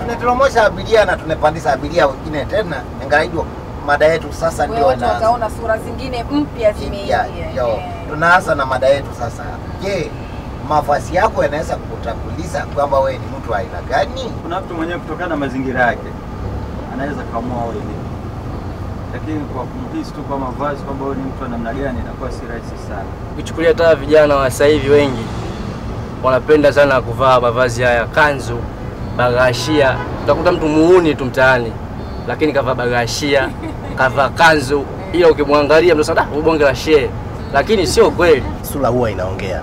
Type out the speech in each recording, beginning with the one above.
tunetoromosha abiria na tunapandisha abiria wengine tena. Ingawaje mada yetu sasa Wewe ndio watu na wataona sura zingine mpya ya, zimeingia. yo, Eh. tunaanza na mada yetu sasa. Je, mavazi yako yanaweza kukutambulisha kwamba wewe ni mtu wa aina gani? Kuna mtu mwenyewe kutokana na mazingira yake anaweza kaamua awe vipi, lakini kwa kumhisi tu kwa mavazi kwamba wewe ni mtu wa namna gani inakuwa si rahisi sana. Ukichukulia hata vijana wa sasa hivi wengi wanapenda sana kuvaa mavazi haya, kanzu, bagashia. Utakuta mtu muuni tu mtaani, lakini kavaa bagashia, kavaa kanzu, ila ukimwangalia mtu sana bonge la shehe, lakini sio kweli. sura huwa inaongea.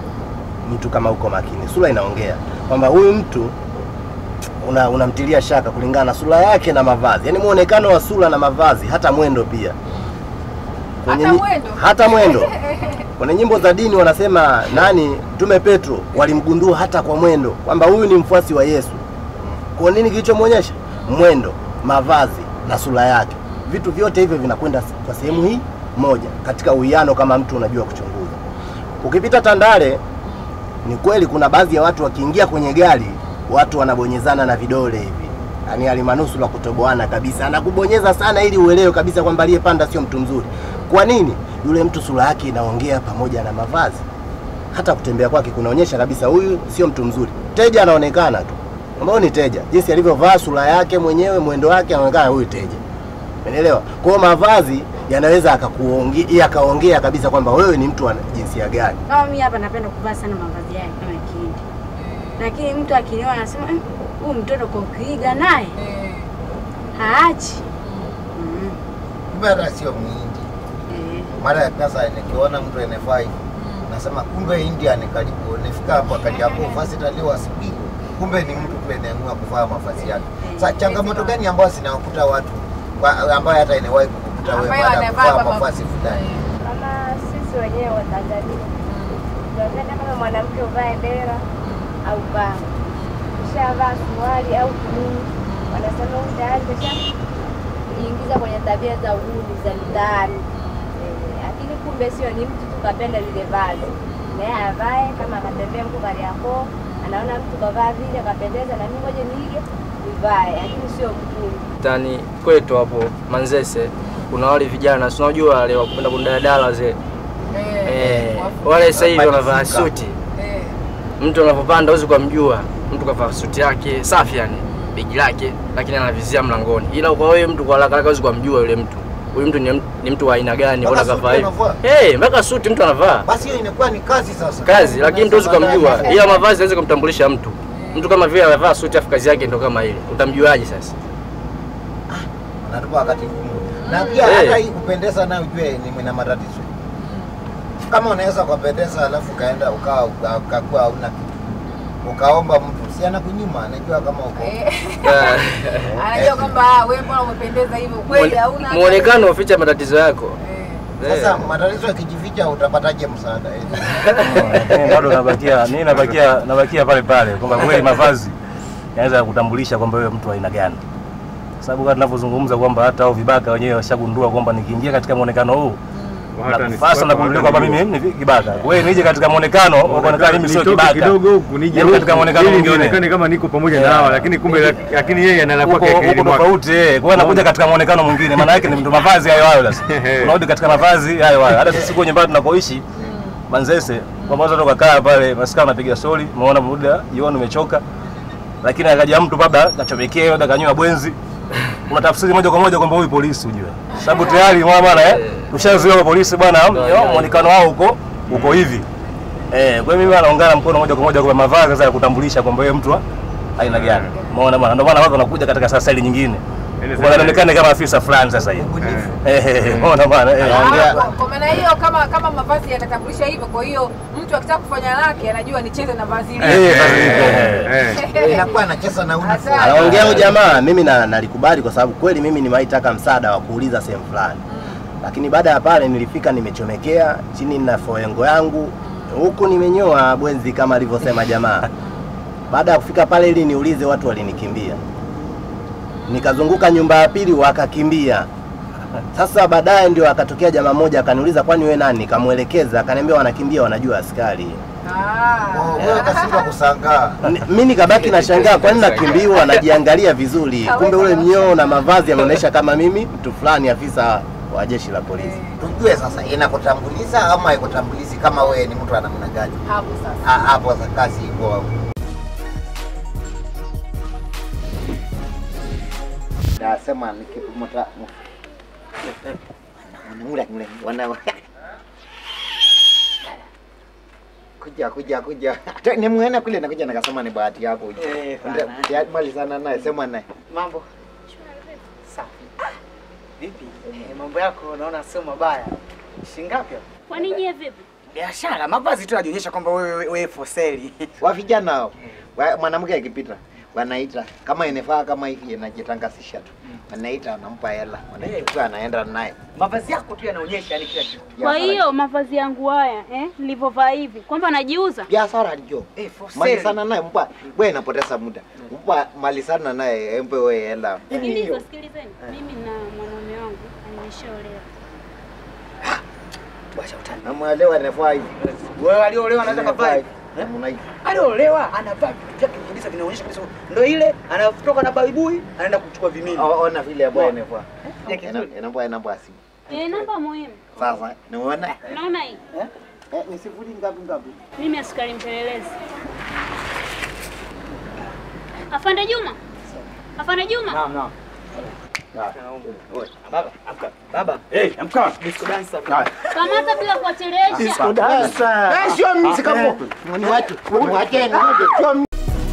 Mtu kama uko makini, sura inaongea kwamba huyu mtu una, unamtilia shaka kulingana na sura yake na mavazi, yaani muonekano wa sura na mavazi, hata mwendo pia Kwenye Hata nyi- mwendo? hata mwendo. Kwenye nyimbo za dini wanasema nani, Mtume Petro walimgundua hata kwa mwendo kwamba huyu ni mfuasi wa Yesu. Kwa nini kilichomwonyesha? Mwendo, mavazi na sura yake, vitu vyote hivyo vinakwenda kwa sehemu hii moja, katika uwiano, kama mtu unajua kuchunguza. Ukipita Tandale, ni kweli kuna baadhi ya watu wakiingia kwenye gari, watu wanabonyezana na vidole hivi, yaani alimanusu la kutoboana kabisa, anakubonyeza sana ili uelewe kabisa kwamba aliyepanda sio mtu mzuri. Kwa nini? Yule mtu sura yake inaongea pamoja na mavazi, hata kutembea kwake kunaonyesha kabisa huyu sio mtu mzuri. Teja anaonekana tu ambao ni teja, jinsi alivyovaa, sura yake mwenyewe, mwendo wake, anaonekana huyu teja. Umeelewa? Kwa hiyo mavazi yanaweza akakuongea yakaongea kabisa kwamba wewe ni mtu wa jinsia gani. Kama mimi hapa napenda kuvaa sana mavazi yake kama kihindi, lakini mtu akiniona anasema "Eh, huyu mtoto kwa kuiga naye Eh. haachi. Mm. Kumbe hata sio Mhindi. Eh. Mara ya kwanza nikiona mtu anafaa hivi, nasema kumbe India ni karibu. Nifika hapo akaniambia fasi taliwa asubuhi, kumbe ni mtu tu anaamua kuvaa mavazi yake. Sasa changamoto gani ambayo zinawakuta watu kwa- ambayo hata inawahi kukuta wewe Ambayo baada ya wanavaa kuvaa kwa mavazi fulani? kama sisi wenyewe wa Tanzania tunapenda kama mwanamke uvae dera au baa, ukishavaa suruali au kinini, wanasema huyu tayari kesha kujiingiza kwenye tabia za uhuni za mtaani. Eh, Lakini kumbe sio, ni mtu tu kapenda lile vazi, naye avae kama akatembea mko Kariakoo, anaona mtu kavaa vile akapendeza, na mimi ngoja niige nivae, lakini sio mkuu Tani kwetu hapo Manzese kuna wale vijana, si unajua wale wakupenda kundadala wazee eh, wale sasa hivi wanavaa Wabadilika. suti. Eh. Mtu anapopanda huwezi kumjua, mtu kavaa suti yake safi, yani begi lake, lakini anavizia mlangoni. Ila kwa wewe mtu kwa haraka haraka huwezi kumjua yule mtu, huyu mtu ni, ni mtu wa aina gani, Mpaka mbona suti kavaa hivi? anavaa? Eh, mpaka suti mtu anavaa Basi hiyo inakuwa ni kazi sasa. kazi, lakini mtu huwezi Unasema kumjua, ndani. ila mavazi hawezi kumtambulisha mtu. Mtu kama vile anavaa suti afu kazi yake ndo kama ile, utamjuaje sasa? Natupa wakati mgumu. Na pia Eh. hata hii kupendeza nayo ujue ni mna matatizo. Kama unaweza kupendeza alafu ukaenda ukawa uka- ukakuwa hauna kitu. Ukaomba mtu si anakunyima, anajua kama uko. Eh. Eh, Anajua kwamba ah, wewe mbona umependeza hivyo kweli hauna hata- Muonekano uficha matatizo yako. Eh. Eh. Sasa matatizo yakijificha utapataje msaada? Lakini bado nabakia mimi nabakia nabakia pale pale kwamba kweli mavazi yanaweza kutambulisha kwamba wewe mtu wa aina gani, Kwa sababu kama tunavyozungumza kwamba hata hao vibaka wenyewe washagundua kwamba nikiingia katika muonekano huu Hata na- sasa nakujulia kwamba mimi ni kibaka. Wewe nije katika muonekano ukaonekana mimi sio Nitoke kibaka kidogo huku nije Nije katika huku, muonekano ili mwingine. nionekane kama niko pamoja na Yeah. hawa, lakini kumbe lakini yeye analala huko kwake huko akilini mwake. tofauti eh. Kwa hiyo anakuja katika muonekano mwingine, maana yake ni mtu mavazi hayo hayo. Sasa unarudi katika mavazi hayo hayo. Hata sisi kwenye nyumbani tunakoishi Manzese, kwamba watu wakakaa pale maskani wanapiga stori, umeona muda jioni umechoka, lakini akaja mtu labda kachomekea, labda kanywa bwenzi, unatafsiri moja kwa moja kwamba huyu polisi, ujue sababu tayari mwana bwana eh, tushazoea kwa polisi bwana, yo, muonekano wao uko uko hivi eh. Kwa hiyo mimi anaungana mkono moja kwa moja kwa mavazi sasa ya kutambulisha kwamba wewe mtu wa aina gani, umeona bwana, ndio maana watu wanakuja katika sasa ile nyingine kwa anaonekana kama afisa fulani sasa hivi, eh, eh, umeona bwana eh. Ah, kwa- Kwa maana hiyo kama kama mavazi yanatambulisha hivyo, kwa hiyo mtu akitaka kufanya lake anajua nicheze na vazi hili. Eh, eh, eh. Inakuwa anacheza na uniform. Asante. anaongea huyu jamaa, mimi na nalikubali kwa sababu kweli mimi nimewaitaka msaada wa kuuliza sehemu fulani, lakini baada ya pale nilifika nimechomekea chini na foengo yangu huku nimenyoa bwenzi kama alivyosema jamaa. Baada ya kufika pale ili niulize, watu walinikimbia, nikazunguka nyumba ya pili wakakimbia. Sasa baadaye ndio akatokea jamaa mmoja akaniuliza, kwani wewe nani? Nikamwelekeza, akaniambia wanakimbia, wanajua askari. Ah. Oh, wewe ukashindwa kusangaa. Ni- mi nikabaki na shangaa, kwani nakimbiwa najiangalia vizuri, kumbe ule mnyoo na mavazi yanaonyesha kama mimi mtu fulani, afisa wa jeshi la polisi. Tujue sasa inakutambuliza ama haikutambulizi kama wewe ni mtu wa namna gani? Hapo sasa. Ah, Hapo sasa kazi iko hapo. Nasema nikipumota Mule mule wana kuja kuja kuja Hata nimuona kule nakuja nakasema ni bahati yako uje. Eh, Ndio, bana. ya- mali sana naye sema naye. Mambo safi. Vipi? Eh, mambo yako naona sio mabaya. Shingapi? hapo? Kwani nyie vipi? Biashara, mavazi tu yanaonyesha kwamba wewe wewe wewe for sale. Wa vijana hao. wa- Mwanamke akipita wanaita kama inafaa kama hivi inajitangasisha tu. Wanaita wanampa hela. Wanachukua anaenda naye. Mavazi yako tu yanaonyesha yani kila kitu. Kwa hiyo mavazi yangu haya eh, nilivyovaa hivi kwamba najiuza? biashara ndio Eh, for mali sale. sana naye mpa wewe napoteza muda mpa mali sana naye empe wewe hela Sikiliza, sikilizeni, mimi na mwanaume wangu nimeshaolewa. Wacha utani. namwelewa nafaa hivi Wewe aliolewa anaweza kavaa hivi. namna hivi Aliolewa anavaa vitu vyake kabisa vinaonyesha kabisa ndio ile anatoka na baibui anaenda kuchukua vimini. O- ona vile ambayo inafaa Ya kizuri. inaomba namba ya simu Eh, namba muhimu. sasa naona Unaona hii? eh ni sifuri ngapi ngapi Mimi askari mpelelezi. Afande Juma. Afande Juma. Naam, naam. Baba, amka. Baba. Hey, amka. Disco dancer. Kamata bila kuwachelewesha. eh sio mimi sikapo ni watu ni wacheni ngoje sio mimi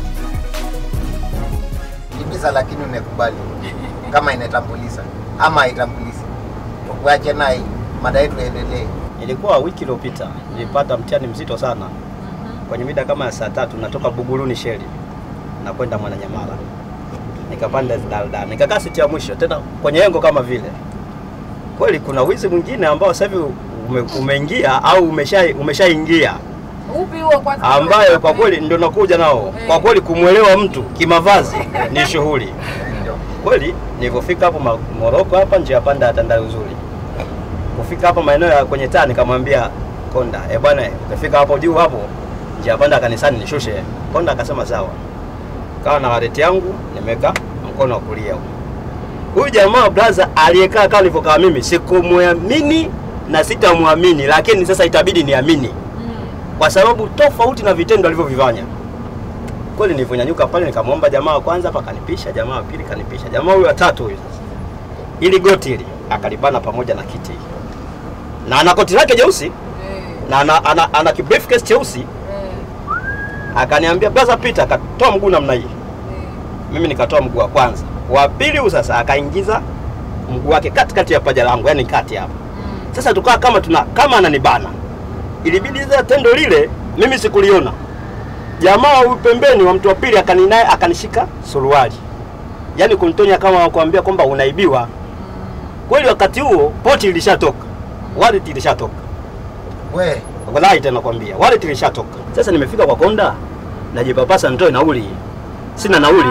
Ibisa lakini umekubali kama inatambuliza ama haitambulizi tukuache naye mada yetu iendelee Ilikuwa wiki iliyopita nilipata mtihani mzito sana kwenye mida kama ya saa tatu, natoka Buguruni Sheli na kwenda Mwananyamala, nikapanda daladala, nikakaa siti ya mwisho tena kwenye engo kama vile. Kweli kuna wizi mwingine ambao sasa hivi ume, umeingia au umesha umeshaingia Upi huo kwanza? ambayo kwa kweli ndio nakuja nao. Kwa kweli kumwelewa mtu kimavazi ni shughuli kweli. Nilivyofika hapo Ma- Moroko hapa njia panda ya Tandazuri, kufika hapa maeneo ya kwenye taa, nikamwambia konda, eh bwana, ukifika hapo juu hapo njia panda kanisani nishushe. Konda akasema sawa, kawa na waleti yangu nimeweka mkono wa kulia huko. Huyu jamaa brother aliyekaa kama nilivyokaa mimi, sikumwamini na sitamwamini, lakini sasa itabidi niamini kwa sababu tofauti na vitendo alivyovifanya. Kweli nilivyonyanyuka pale nikamwomba jamaa wa kwanza hapa kanipisha, jamaa wa pili kanipisha, jamaa huyu wa tatu huyu sasa, ili goti hili akalibana pamoja na kiti na ana koti lake jeusi na ana, ana, ana kibriefcase cheusi akaniambia brother Peter, akatoa mguu namna hii, mimi nikatoa mguu wa kwanza, wa pili huyu sasa akaingiza mguu wake katikati ya paja langu, yani kati hapa. Sasa tukawa kama tuna kama ananibana, ilibidi ile tendo lile mimi sikuliona. Jamaa huyu pembeni wa mtu wa pili akani naye akanishika suruali, yaani kunitonya kama kuambia kwamba unaibiwa. Kweli wakati huo poti ilishatoka, wallet ilishatoka, we wallahi tena nakwambia wallet ilishatoka. Sasa nimefika kwa konda, najipapasa nitoe nauli, sina nauli.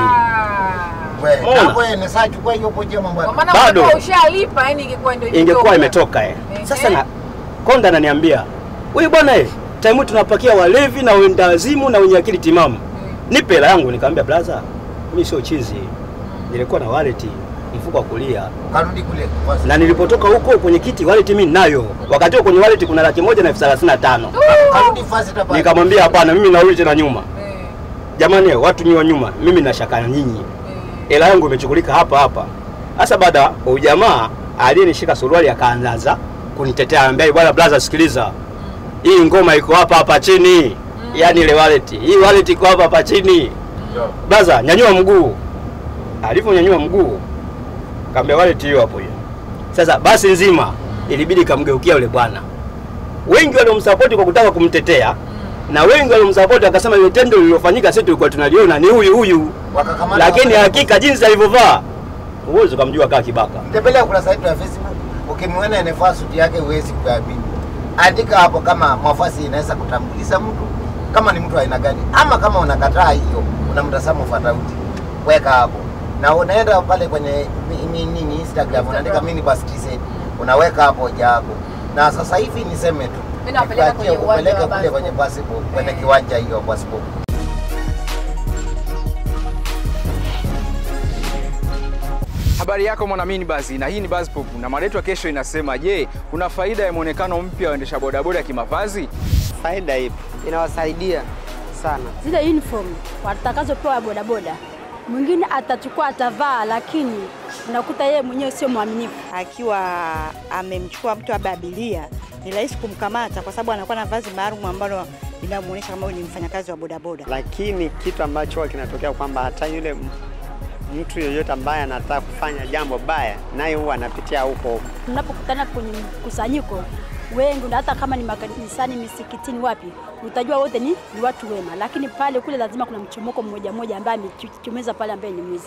we Mbona? na wewe ni saa chukua hiyo poje mambo Kwa yako maana Bado. ungekuwa ushalipa yani ingekuwa ndio ingekuwa imetoka eh. Ehe. Sasa na konda ananiambia wewe bwana eh, time hii tunapakia walevi na wenda wazimu na wenye akili timamu, nipe hela yangu. Nikamwambia brother, mimi sio chizi, nilikuwa na wallet mfuko wa kulia, karudi kule basi. na nilipotoka huko kwenye kiti wallet mimi ninayo. Wakati huo kwenye wallet kuna laki moja na elfu thelathini na tano. karudi fast hapa Nikamwambia hapana, mimi narudi tena nyuma. Jamani, eh, watu ni wa nyuma, mimi nashaka na nyinyi, hela yangu imechukulika hapa hapa. Sasa baada ya ujamaa aliyenishika suruali akaanza kunitetea, anambia bwana brother, sikiliza, hii ngoma iko hapa hapa chini, yaani ile wallet, hii wallet iko hapa hapa chini. Brother, nyanyua mguu. Alivyonyanyua mguu, kaambia wallet hiyo hapo hiyo. Sasa basi nzima ilibidi kamgeukia yule bwana. Wengi waliomsapoti kwa kutaka kumtetea na wengi waliomsapoti wakasema ile tendo lililofanyika sisi tulikuwa tunaliona ni huyu huyu, wakakamata lakini hakika jinsi alivyovaa huwezi ukamjua kaa kibaka. tembelea kurasa yetu ya Facebook ukimwona anavaa suti yake huwezi kuamini. Andika hapo kama mavazi inaweza kutambulisha mtu kama ni mtu wa aina gani, ama kama unakataa hiyo, una mtazamo tofauti, weka hapo na unaenda pale kwenye mi- mi- nini Instagram unaandika mini bus TZ, unaweka hapo hoja yako. Na sasa hivi niseme tu Mimi nawapeleka kwenye Nikuachie uwanja kupeleke wa kule basi. kwenye basipo kwenye kiwanja hiyo basipo. Habari yako mwanamini basi, na hii ni Buzz Pop na mada yetu ya kesho inasema, je, kuna faida ya muonekano mpya wa waendesha bodaboda ya kimavazi? Faida ipi? Inawasaidia sana. zile uniform watakazopewa bodaboda, mwingine atachukua atavaa, lakini unakuta yeye mwenyewe sio mwaminifu. akiwa amemchukua mtu labda abiria, ni rahisi kumkamata kwa sababu anakuwa na vazi maalum ambalo linamuonyesha kama huyu ni mfanyakazi wa bodaboda. Lakini kitu ambacho huwa kinatokea kwamba hata yule m- mtu yoyote ambaye anataka kufanya jambo baya, naye huwa anapitia huko huko. Tunapokutana kwenye mkusanyiko wengi, na hata kama ni makanisani, misikitini, wapi, utajua wote ni, ni watu wema, lakini pale kule lazima kuna mchomoko mmoja mmoja ambaye amechomeza pale, ambaye ni mwizi.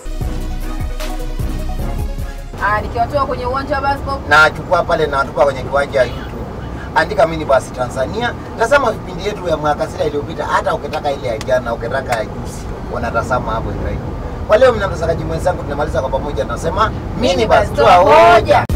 Ah, nikiwatoa kwenye uwanja wa basi pop. na achukua pale na watupa kwenye kiwanja ya YouTube. Andika mini basi Tanzania. Tazama vipindi yetu vya mwaka sita iliyopita, hata ukitaka ile ya jana, ukitaka ya juzi, unatazama hapo Ibrahim. Kwa leo mna mtazamaji mwenzangu, tunamaliza kwa pamoja, tunasema mini basi toa hoja.